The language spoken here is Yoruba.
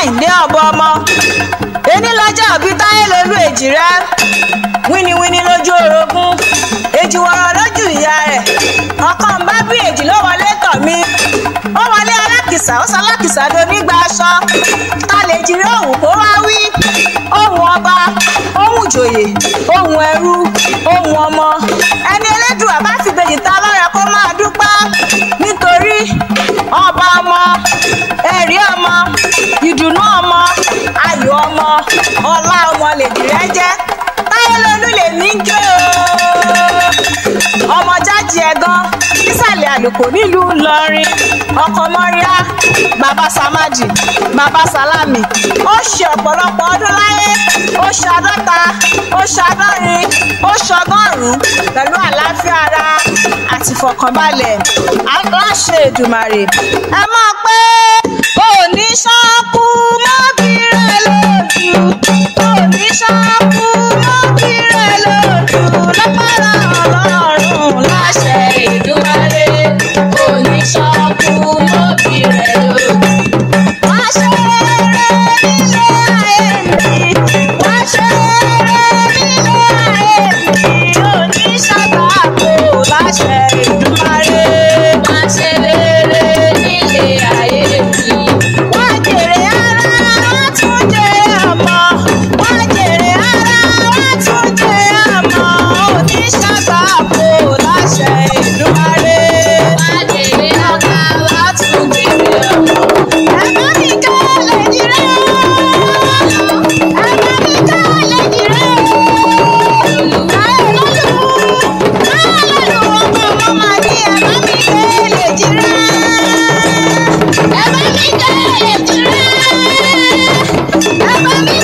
kẹ́hìndé ọ̀bọ ọmọ ení lọ́jọ́ òbí táyé lolú èjì rẹ wíníwíní lójú orogún èjì wọ̀rọ̀ lójú ìyá rẹ̀ ọkàn ń bá bí èjì ló wọlé tọ̀ mí ó wọlé alákìsà ó sọ alákìsà do nígbà aṣọ ta lè jí rí òwú kó wá wí ohun ọba ohun ìjòyè ohun ẹrú ohun ọmọ ẹni elédùn àbá fi bèjì ta lọ́rẹ̀ kó máa dúpẹ́ nítorí ọba ọmọ ẹ̀rí ọmọ ìdùnnú ọmọ ayọ̀ ọmọ ọlá ọmọ lèdì rẹ jẹ́ táyé lolú lèmi ń jó ọmọ jáde ẹ̀gán nísàlẹ̀ àlùkò nílùú ìlọrin ọkọ mọ́ríà bàbá samadi bàbá salami ó ṣe ọ̀pọ̀lọpọ̀ ọdún láyé ó ṣe àádọ́ta ó ṣe àádọ́rin ó ṣe ọgọ́rùn-ún pẹ̀lú àlàáfíà ara àti ìfọ̀kànbalẹ̀ aláṣẹ èdùmàrè ẹ máa pé òní ṣáàkú mọ́bìrẹ̀ lójú òní ṣáàkú mọ́bìrẹ̀ lójú lọ́pàá ọlọ́run láṣẹ Èdùmàrè oníṣọ́kù mọ́bì rẹ̀ lójú. wá ṣe rere nílé ayé mi wá ṣe rere nílé ayé mi òní ṣàgbàpọ̀ láṣẹ Èdùmàrè. Má ṣe rere nílé ayé mi. wá jèrè ara wá tún jèrè ọmọ wá jèrè ara wá tún jèrè ọmọ òní ṣàgbàpọ̀ láṣẹ Èdùmàrè. Má jèrè ọ̀gá wá tún jèrè ọmọ. ẹ̀gbọ́n mi ká lè jìrẹ́ ẹ̀gbọ́n mi ká lè jìrẹ́ káyọ̀ lọ́lù káyọ̀ lọ́lù ọmọ ọmọ màá ní ẹ̀gbọ́n mi ká lè jìrẹ́ ẹ̀gbọ́n mi ká lè jìrẹ́ ẹ̀gbọ́n mi